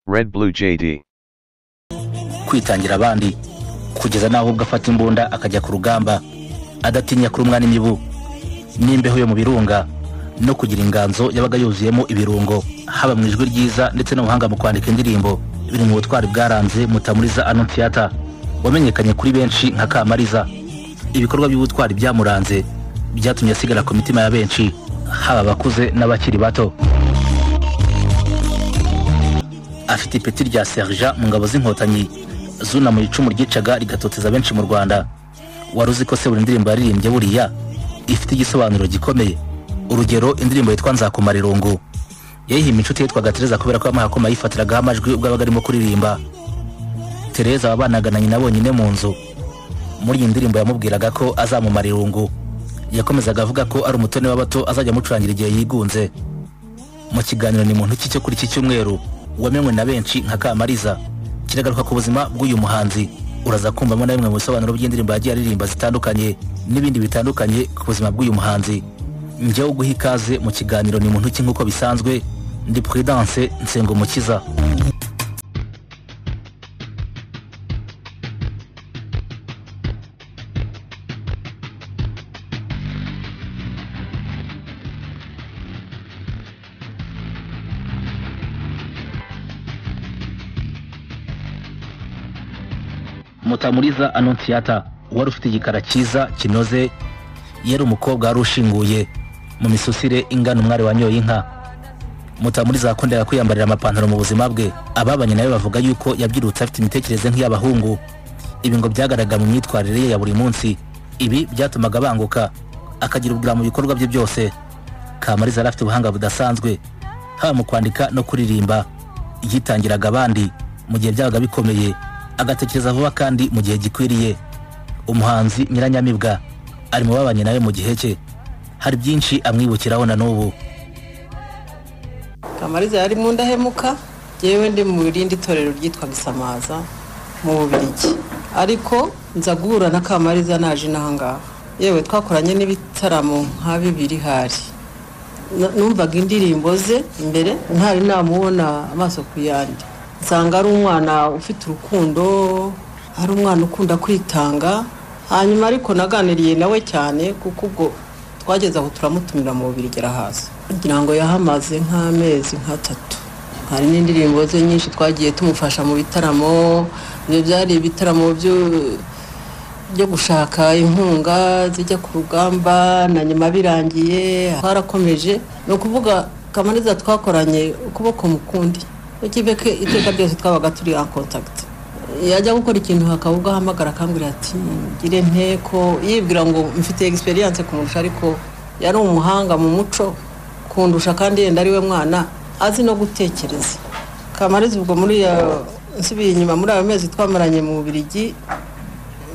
Red Blue JD. kwitangira abandi kugeza n'aho ubwo afata imbunda akajya ku rugamba adatinya kurumwa n'imibu n'imbeho yo mu birunga no kugira inganzo yabaga yuzuyemo ibirungo haba mu ijwi ryiza ndetse n'ubuhanga mu kwandika indirimbo biri mu butwari bwaranze mutamuriza ano theatre wamenyekanye kuri benshi nka kamariza ibikorwa by'ubutwari byamuranze byatumye asigara ku mitima ya benshi haba abakuze n'abakiri bato afite ipeti rya serja mu ngabo z'inkotanyi zuna mu icumu ryicaga rigatoteza benshi mu rwanda wari uzi ko se buri ndirimbo yaririmbye buriya ifite igisobanuro gikomeye urugero indirimbo yitwa nzakumara irungu yayihimba inshuti yitwaga tereza kubera ko yamuhaye akuma yifatiragaho amajwi ubwo yabaga arimo kuririmba tereza wabanaga na nyina bonyine mu nzu muri iyi ndirimbo yamubwiraga ko azamumara irungu yakomezaga avuga ko ari umutoni w'abato azajya amucurangira igihe yigunze mu kiganiro ni muntu ki cyo kuri iki cyumweru wamenywe na benshi nka kamariza kiragaruka ku buzima bw'uyu muhanzi uraza kumvamo na bimwe mu bisobanuro by'indirimbo yagiye aririmba zitandukanye n'ibindi bitandukanye ku buzima bw'uyu muhanzi njyewe guha ikaze mu kiganiro ni muntu ki nk'uko bisanzwe ndi prudence nsengumukiza mutamuriza anontiyata wari ufite igikara cyiza kinoze yari umukobwa wari ushinguye mu misusire ingana umwari wanyoye inka mutamuriza yakundaga kwiyambarira amapantaro mu buzima bwe ababanye nawe bavuga yuko yabyirutse afite imitekerereze nk'iy'abahungu ibi ngo byagaragara mu myitwarire ye ya buri munsi ibi byatumaga banguka akagira ubwira mu bikorwa bye byose kamariza yari afite ubuhanga budasanzwe haba mu kwandika no kuririmba yitangiraga abandi mu gihe byabaga bikomeye agatekereza vuba kandi mu gihe gikwiriye umuhanzi nyiranyamibwa ari mu babanye nawe mu gihe cye hari byinshi amwibukiraho na n'ubu kamariza yari mu ndahemuka yewe ndi mu rindi torero ryitwa gisamaza mu bubirigi ariko nza guhura na kamariza naje inaha ngaha yewe twakoranye n'ibitaramo nka bibiri hari Na- numvaga indirimbo ze mbere ntari namubona amaso ku yandi nsanga ari umwana ufite urukundo ari umwana ukunda kwitanga hanyuma ariko naganiriye nawe cyane kuko ubwo twageze aho turamutumira mu bubiri igera hasi kugira ngo yahamaze nk'amezi nk'atatu hari n'indirimbo ze nyinshi twagiye tumufasha mu bitaramo ibyo byari ibitaramo byo byo gushaka inkunga zijya ku rugamba na nyuma birangiye twarakomeje ni ukuvuga kamariza twakoranye ukuboko mu kundi ikibeke iteka ryose twabaga turi en contact yajya gukora ikintu hakaba ubwo ahamagara akambwira ati gire nteko yibwira ngo mfite experience kumurusha ariko yari umuhanga mu muco kundusha kandi yenda ari we mwana azi no gutekereza kamariza ubwo muri ya nsubiye inyuma muri ayo mezi twamaranye mu Bubiligi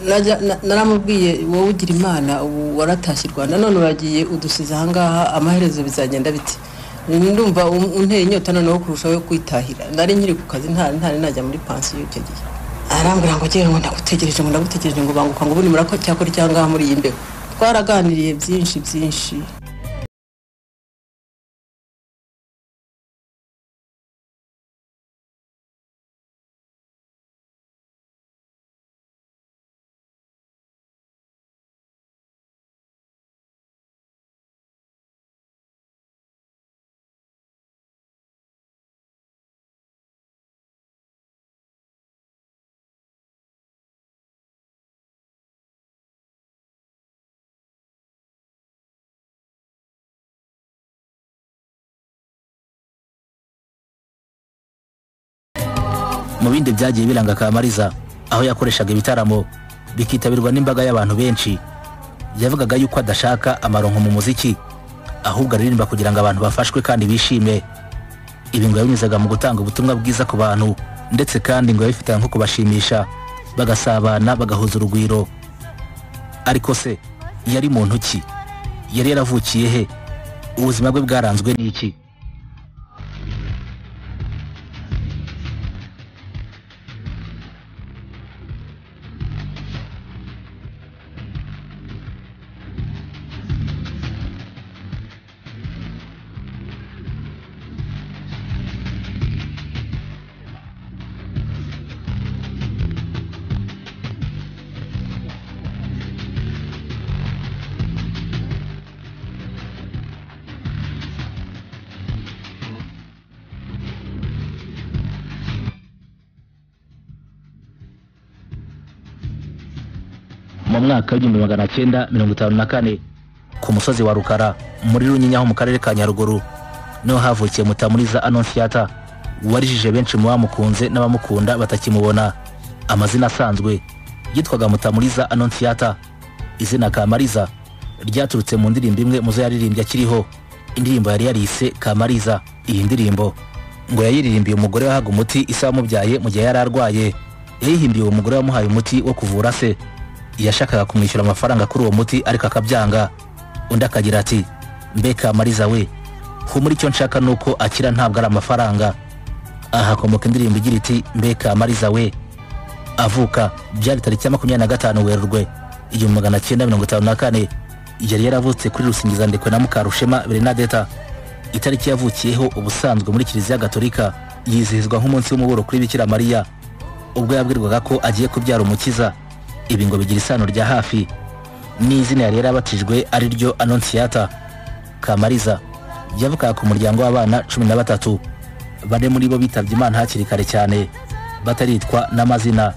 Najya- na- naramubwiye wowe ugira imana ubu waratashye i rwanda none uragiye udusize ahangaha amaherezo bizagenda bite ndumva um- unteye inyota noneho kurushaho kwitahira nari nkiri ku kazi nta- ntari najya muri pansiyo icyo gihe arambwira ngo ngewe ngo ndagutegereje ngo ndagutegereje ngo banguka ngo ubundi murako cyakora icyangaha muri iyi mbeho twaraganiriye byinshi byinshi mu bindi byagiye biranga kamariza aho yakoreshaga ibitaramo bikitabirwa n'imbaga y'abantu benshi yavugaga yuko adashaka amaronko mu muziki ahubwo aririmba kugira ngo abantu bafashwe kandi bishime ibi ngo yabinyuzaga mu gutanga ubutumwa bwiza ku bantu ndetse kandi ngo yabifitanye nko kubashimisha bagasabana bagahuza urugwiro ariko se yari muntu ki yari yaravukiye he ubuzima bwe bwaranzwe n'iki mwaka w'igihumbi magana cyenda mirongo itanu na kane ku musozi wa rukara muri runyinya ho mu karere ka nyaruguru niho havukiye mutamuriza anonsiyata warijije benshi mu bamukunze n'abamukunda batakimubona amazina asanzwe yitwaga mutamuriza anonsiyata izina kamariza ryaturutse mu ndirimbo imwe mu zo yaririmbye akiriho indirimbo yari yarise kamariza iyi ndirimbo ngo yayiririmbiye umugore wahaga umuti isa wamubyaye mu gihe yari arwaye yayihimbiye uwo mugore wamuhaye umuti wo kuvura se yashakaga kumwishyura amafaranga kuri uwo muti ariko akabyanga undi akagira ati mbe kamariza we humura icyo nshaka ni uko akira ntabwo ari amafaranga aha hakomoka indirimbo igira iti mbe kamariza we avuka byari tariki ya makumyabiri na gatanu werurwe igihumbi magana cyenda mirongo itanu na kane yari yaravutse kuri rusingizandekwe na mukarushema bernadeta itariki yavukiyeho ubusanzwe muri kiliziya gatolika yizihizwa nk'umunsi w'umuburo kuri bikira mariya ubwo yabwirwaga ko agiye kubyara umukiza ibi ngo bigira isano rya hafi n'izina yari yarabatijwe ari ryo anonsiyata kamariza yavukaga ku muryango w'abana cumi na batatu bane muri bo bitabye imana hakiri kare cyane bataritwa n'amazina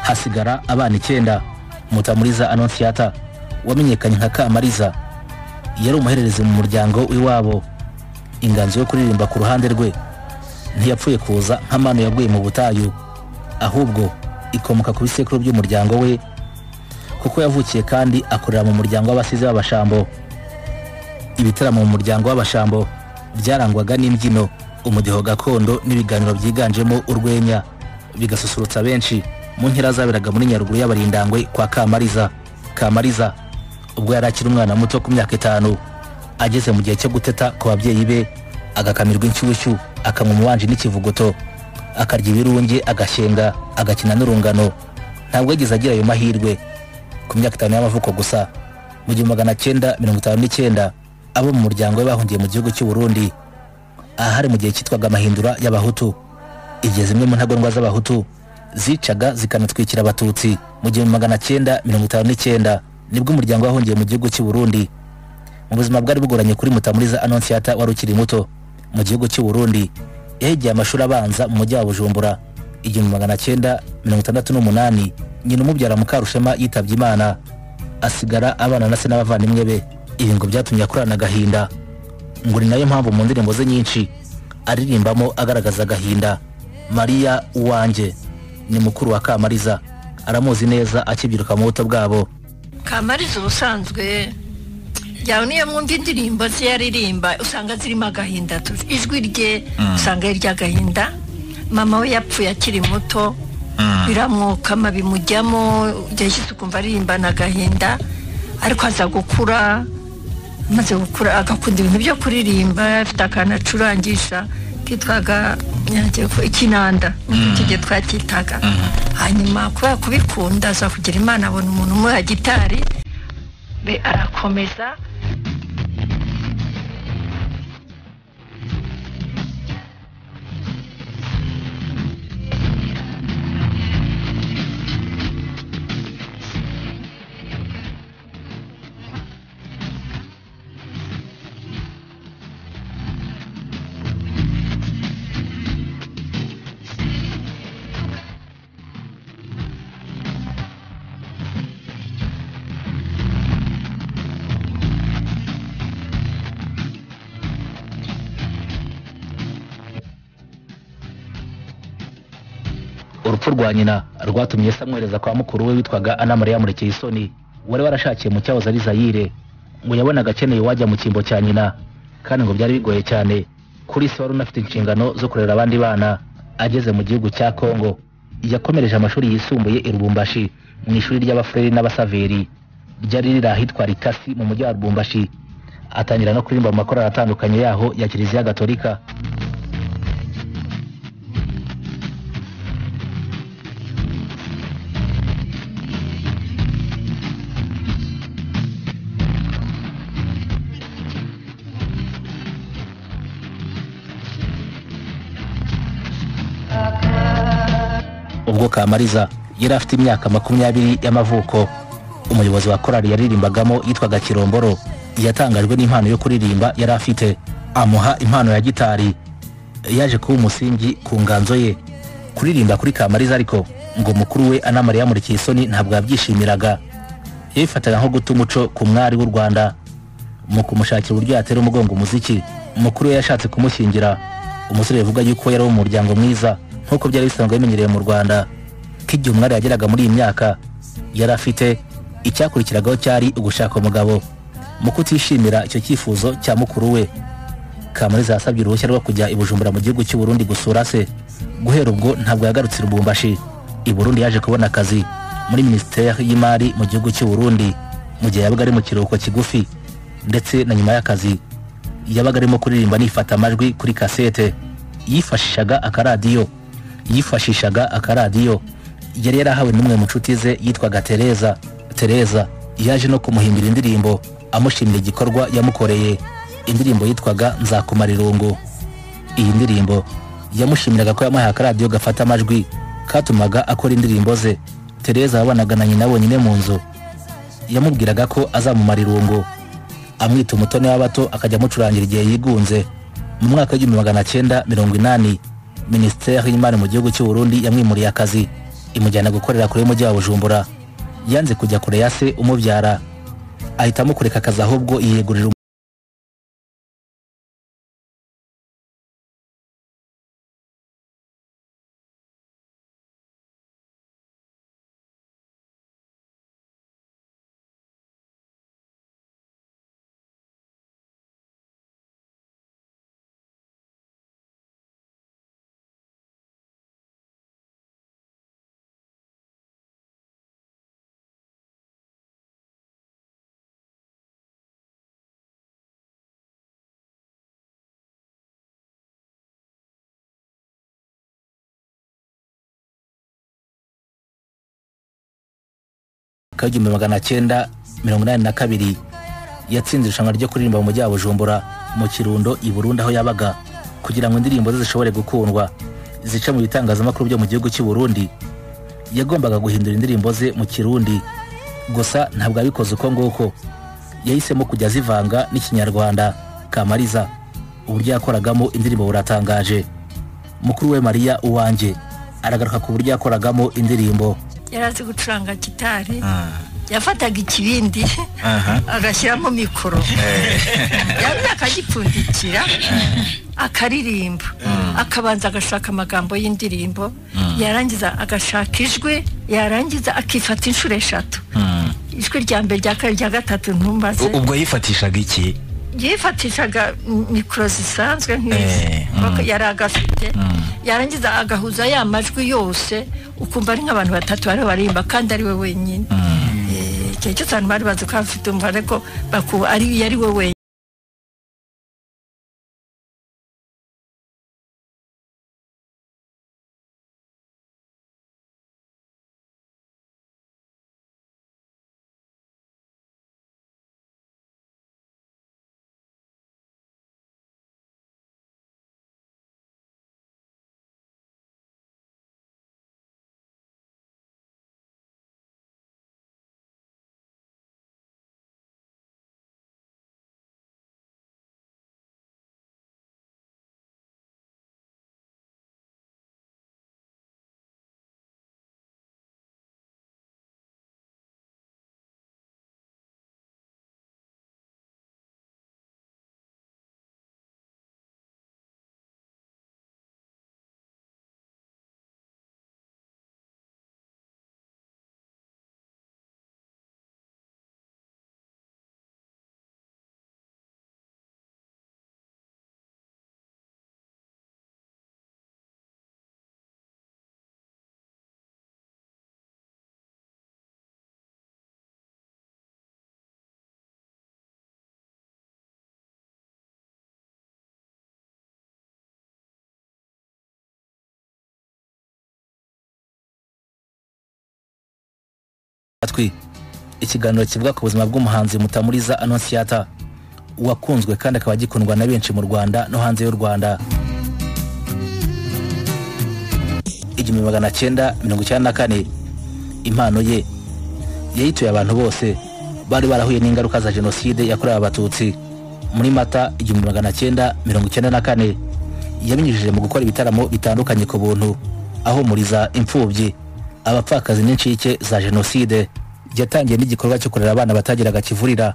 hasigara abana icyenda mutamuriza anonsiyata wamenyekanye nka kamariza yari umuhererezi mu muryango w'iwabo inganzo yo kuririmba ku ruhande rwe ntiyapfuye kuza nk'amano yaguye mu butayu ahubwo ikomoka ku bisekuru by'umuryango we kuko yavukiye kandi akorera mu muryango w'abasizi b'abashambo ibitaramo mu muryango w'abashambo byarangwaga n'imbyino umudiho gakondo n'ibiganiro byiganjemo urwenya bigasusurutsa benshi mu nkera zaberaga muri nyaruguru y'abarindangwe kwa kamariza kamariza ubwo yari akiri umwana muto ku myaka itanu ageze mu gihe cyo guteta ku babyeyi be agakamirwa inshyushyu akanywa umubanji n'ikivuguto akarya ibirunge agashyenga agakina n'urungano ntabwo yigeze agira ayo mahirwe ku myaka itanu y'amavuko gusa mu gihumbi magana cyenda mirongo itanu n'icyenda abo mu muryango we bahungiye mu gihugu cy'u Burundi ahari mu gihe cyitwaga amahindura y'abahutu igihe zimwe mu ntagondwa z'abahutu zicaga zikanatwikira abatutsi mu gihumbi magana cyenda mirongo itanu n'icyenda nibwo umuryango wahungiye mu gihugu cy'u Burundi mu buzima bwari bugoranye kuri mutamuriza anonsiyata wari ukiri muto mu gihugu cy'u Burundi yahigiye amashuri abanza mu mujyi wa bujumbura igihumbi magana cyenda mirongo itandatu n'umunani nyina umubyara mukarushema yitabye imana asigara abana na se n'abavandimwe be ibi ngo byatumye akorana agahinda ngo ni nayo mpamvu mu ndirimbo ze nyinshi aririmbamo agaragaza agahinda mariya uwanjye ni mukuru wa kamariza aramuzi neza akibyiruka mu buto bwabo kamariza ubusanzwe yawe niyo mwumva indirimbo ze yaririmba usanga zirimo agahinda tu- ijwi rye usanga ari iry'agahinda mama we yapfuye akiri muto biramwokama bimujyamo yashyize ukumva aririmbana agahinda ariko aza gukura amaze gukura agakunda ibintu byo kuririmba afite akantu acurangisha kitwaga ikinanda n'icyo gihe twakitaga hanyuma kubera kubikunda aza kugira imana abona umuntu umuha gitari be arakomeza urupfu rwa nyina rwatumye se amwohereza kwa mukuru we witwaga ana mariya murekeye isoni wari warashakiye mu cyahoze ari zayire ngo yabonaga akeneye wajya mu cyimbo cya nyina kandi ngo byari bigoye cyane kuri se wari unafite inshingano zo kurera abandi bana ageze mu gihugu cya kongo yakomereje amashuri yisumbuye i rubumbashi mu ishuri ry'abafureri n'abasaveri ryari riri ahitwa ritasi mu mujyi wa rubumbashi atangira no kuririmba mu makorari atandukanye yaho ya kiliziya gatolika ubwo kamariza yari afite imyaka makumyabiri y'amavuko umuyobozi wa korali yaririmbagamo yitwaga kiromboro yatangajwe n'impano yo kuririmba yari afite amuha impano ya gitari yaje kuba umusingi ku nganzo ye kuririmba kuri kamariza ariko ngo mukuru we anamara yamurikiye isoni ntabwo yabyishimiraga yabifataga nko guta umuco ku mwari w'u rwanda mu kumushakira uburyo yatera umugongo umuziki mukuru we yashatse kumushyingira umusore bivuga yuko yari wo mu muryango mwiza nk'uko byari bisanzwe bimenyerewe mu rwanda ko igihe umwari yageraga muri iyi myaka yari afite icyakurikiragaho cyari ugushaka umugabo mu kutishimira icyo cyifuzo cya mukuru we kamariza yasabye uruhushya rwo kujya i bujumbura mu gihugu cy'u Burundi gusura se guhera ubwo ntabwo yagarutse i rubumbashi i burundi yaje kubona akazi muri minisiteri y'imari mu gihugu cy'u Burundi mu gihe yabaga ari mu kiruhuko kigufi ndetse na nyuma y'akazi yabaga arimo kuririmba anifata amajwi kuri kasete yifashishaga akaradiyo yifashishaga akaradiyo yari yarahawe n'umwe mu nshuti ze yitwaga tereza tereza yaje no kumuhimbira indirimbo amushimira igikorwa yamukoreye indirimbo yitwaga nzakumara irungu iyi ndirimbo yamushimiraga ko yamuhaye akaradiyo gafata amajwi katumaga akora indirimbo ze tereza wabanaga na nyina bonyine mu nzu yamubwiraga ko azamumara irungu amwita umutoni w'abato akajya amucurangira igihe yigunze mu mwaka w'igihumbi magana cyenda mirongo inani minisiteri y'imari mu gihugu cy'u Burundi yamwimuriye akazi imujyana gukorera kure y'umujyi wa bujumbura yanze kujya kure ya se umubyara ahitamo kureka akazi ahubwo yiyegurira um- mwaka w'igihumbi magana cyenda mirongo inani na kabiri yatsinze irushanwa ryo kuririmba mu mujyi wa bujumbura mu kirundo i burundi aho yabaga kugira ngo indirimbo ze zishobore gukundwa zica mu bitangazamakuru byo mu gihugu cy'u Burundi yagombaga guhindura indirimbo ze mu kirundi gusa ntabwo yabikoze uko nguko yahisemo kujya azivanga n'ikinyarwanda kamariza uburyo yakoragamo indirimbo buratangaje mukuru we mariya uwanjye aragaruka ku buryo yakoragamo indirimbo yari azi gucuranga gitari yafataga ikibindi agashyiramo mikoro yari akagipfundikira akaririmba akabanza agashaka amagambo y'indirimbo yarangiza agashaka ijwi yarangiza akifata inshuro eshatu ijwi rya mbere rya kabiri rya gatatu ntumbaze ubwo yifatishaga iki yifatishaga m- mikoro zisanzwe nk'izi Baka- yari agafite yarangiza agahuza ya majwi yose ukumva ari nk'abantu batatu bariho barimba kandi ari we wenyine Eh, igihe cyose abantu bari bazi ko afite umva ariko baku- ari yari we wenyine amatwi ikiganiro kivuga ku buzima bw'umuhanzi mutamuriza anonsiyata wakunzwe kandi akaba agikundwa na benshi mu rwanda no hanze y'u rwanda igihumbi magana cyenda mirongo icyenda na kane impano ye yayituye abantu bose bari barahuye n'ingaruka za jenoside yakorewe abatutsi muri mata igihumbi magana cyenda mirongo icyenda na kane yabinyujije mu gukora ibitaramo bitandukanye ku buntu ahumuriza imfubyi abapfakazi n'incike za jenoside yatangiye n'igikorwa cyo kurera abana batagiraga kivurira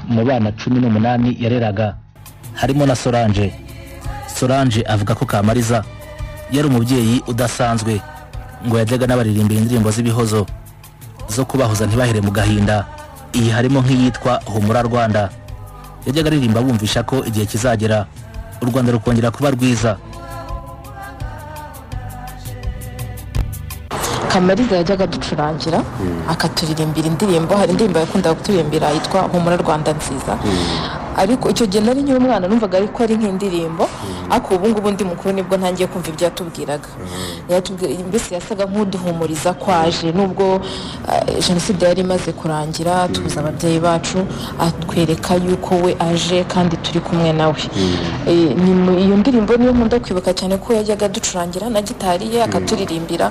mu bana cumi n'umunani yareraga harimo na solange solange avuga ko kamariza yari umubyeyi udasanzwe ngo yajyaga n'abaririmbira indirimbo z'ibihozo zo kubahoza ntibahere mu gahinda iyi harimo nk'iyitwa humura rwanda yajyaga aririmba bumvisha ko igihe kizagera u rwanda rukongera kuba rwiza kamariza yajyaga aducurangira akaturirimbira indirimbo hari indirimbo yakundaga kuturimbira yitwa humura rwanda nziza ariko icyo gihe nari nkiri umwana numvaga ariko ari nk'indirimbo ariko ubu ngubu ndi mukuru nibwo ntangiye kumva ibyo yatubwiraga yatubwira- mbese yasaga nk'uduhumuriza ko aje nubwo eh, jenoside yari imaze kurangira tubuze ababyeyi bacu atwereka yuko we aje kandi turi kumwe nawe Eh, ni mu- iyo ndirimbo niyo nkunda kwibuka cyane ko yajyaga aducurangira na gitari ye akaturirimbira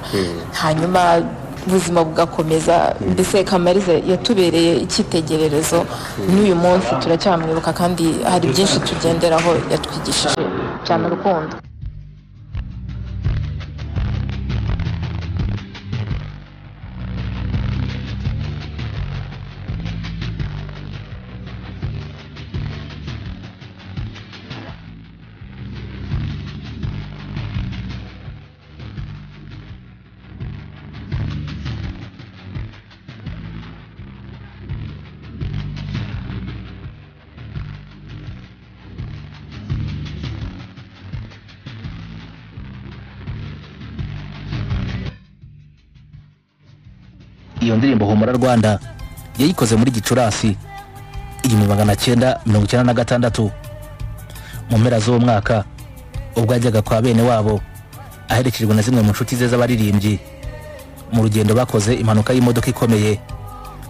hanyuma ubuzima bugakomeza mbese kamariza yatubereye icyitegererezo n'uyu munsi turacyamwibuka kandi hari byinshi tugenderaho yatwigishije cyane urukundo iyo ndirimbo humura rwanda yayikoze muri gicurasi igihumbi magana cyenda mirongo icyenda na gatandatu mu mpera z'uwo mwaka ubwo yajyaga kwa bene wabo aherekejwe na zimwe mu nshuti ze z'abaririmbyi mu rugendo bakoze impanuka y'imodoka ikomeye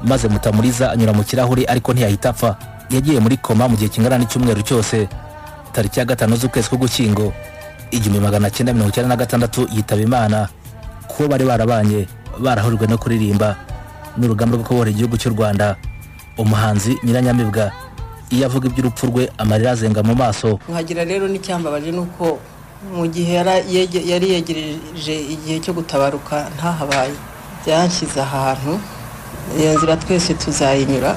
maze mutamuriza anyura mu kirahuri ariko ntiyahita apfa yagiye muri koma mu gihe kingana n'icyumweru cyose tariki ya gatanu z'ukwezi k'ugushyingo igihumbi magana cyenda mirongo icyenda na gatandatu yitaba imana kuko bari barabanye barahurijwe no kuririmba n'urugamba rwo kubohora igihugu cy'u rwanda umuhanzi nyiranyamibwa iyo avuga iby'urupfu rwe amarira azenga mu maso nkagira rero n'icyambabaje ni uko mu gihe yara- yege- yari yegereje igihe cyo gutabaruka ntahabaye byanshyize ahantu iyo nzira twese tuzayinyura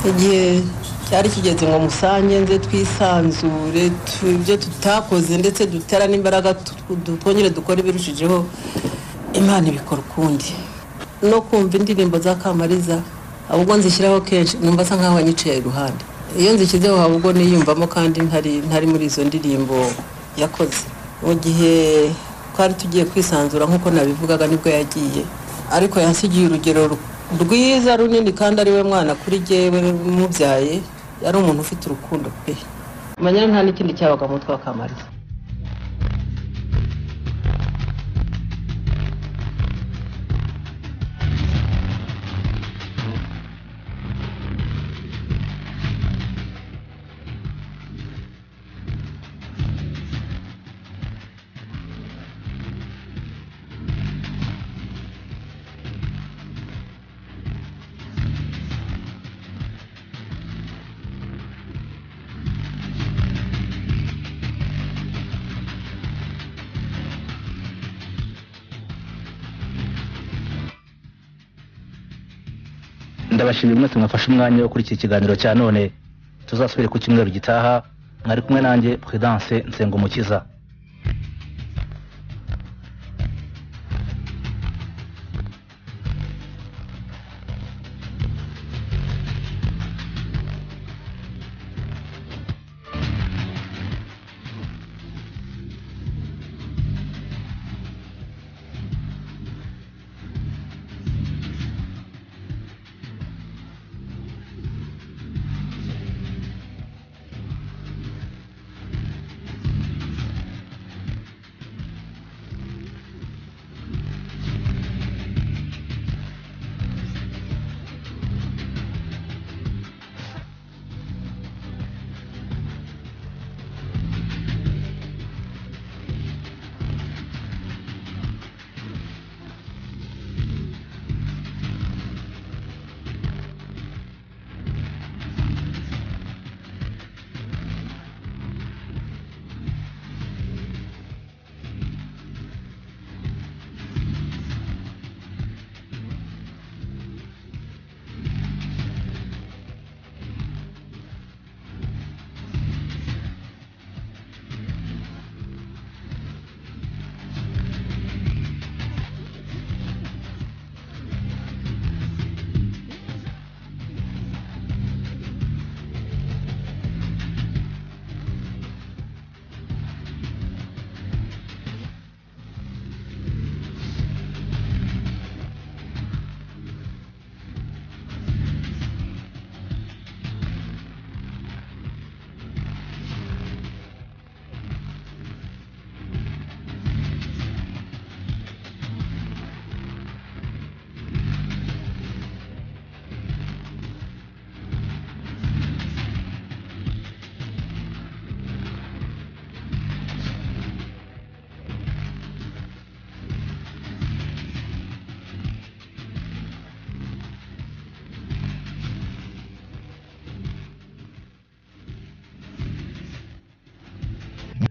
igihe cyari kigeze ngo musange nze twisanzure tu- ibyo tutakoze ndetse dutera n'imbaraga tu- tu- twongere dukore ibirushijeho imana ibikora ukundi no kumva indirimbo za kamariza ahubwo nzishyiraho kenshi numva asa nkaho wanyiciye iruhande iyo nzishyizeho haba ubwo niyumvamo kandi ntari ntari muri izo ndirimbo yakoze mu gihe twari tugiye kwisanzura nk'uko nabivugaga nibwo yagiye ariko yansigiye urugero ru- rwiza runini kandi ari we mwana kuri jyewe umubyaye yari umuntu ufite urukundo pe manyara nta n'ikindi cyabaga mu mutwe wa kamariza ndabashimiye mwese mwafashe umwanya wo kuri iki kiganiro cya none tuzasubire ku cyumweru gitaha mwari kumwe nanjye prudence nsengumukiza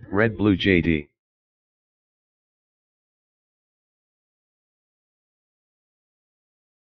Red Blue JD.